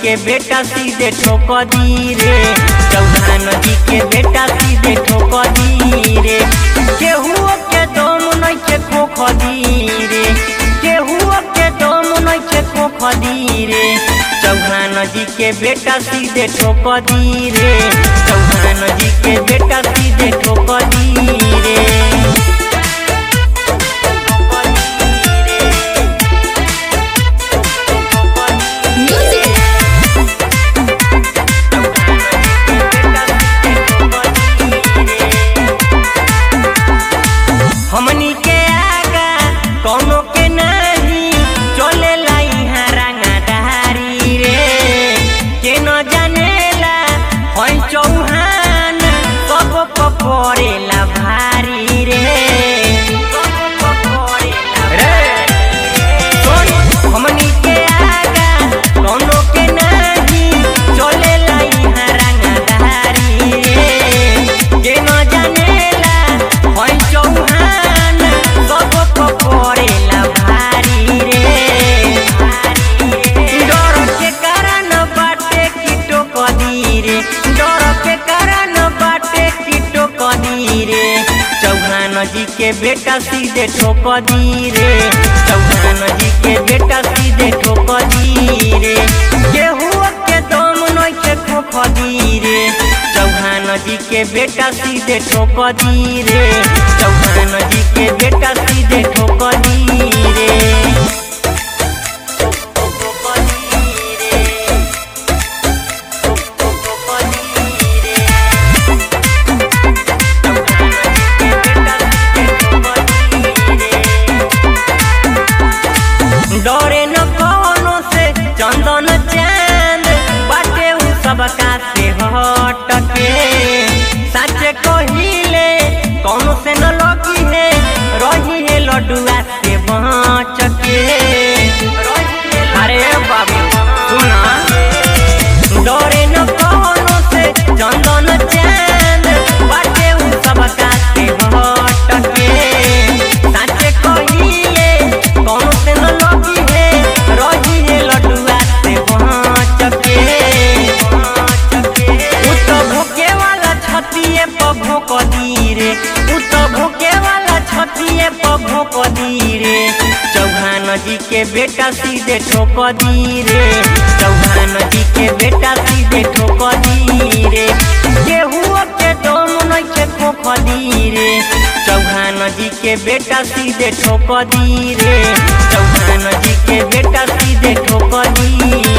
के बेटा सीधे ठोक दी रे चौहान जी के बेटा सीधे ठोक दी रे केहू के दम नइखे खोख दी रे केहू के दम नइखे खोख दी रे चौहान जी के बेटा सीधे ठोक दी रे चौहान जी के बेटा सीधे ठोक दी रे Music. हमनी के आगा कौनो के नहीं चले यहाँ रंगाधारी रे के न जानेला होई चौहान सब पपरेला भारी रे रे सुन, हमनी के आगा कौनो के नहीं चलेला यहाँ रंगाधारी रे के न जानेला होई चौहान सब पपरेला भारी रे डर के कारण बाटे कीटो कदी रे डर के कारण बाटे कीटो कदी रे चौहान जी के बेटा सीधे ठोक दी रे चौहान जी के बेटा सीधे ठोक दी रे केहू के दम नइखे खोख दी रे चौहान जी के बेटा सीधे ठोक दी रे चौहान जी के बेटा सीधे ठोक दी रे डरे न कौनो से चंदन चांद बाटे उ सबका से हटके सच कहिले कौनो से न लगी है रही है लडुआ से बचके अरे बाबू सुना डरे न कौनो से चंदन चांद बाटे उ सबका से हटके सच कहिले कौनो से न लगी है रही है लडुआ से बचके उ तो भूखे वाला छतिए पर भोक दी रे उ तो भूखे वाला छतिए पर भोक दी रे चौहान जी के बेटा सीधे ठोक दी रे चौहान जी के बेटा सीधे ठोक दी रे केहू के दम नइखे खोख दी रे चौहान जी के बेटा सीधे ठोक दी रे चौहान जी के बेटा सीधे ठोक दी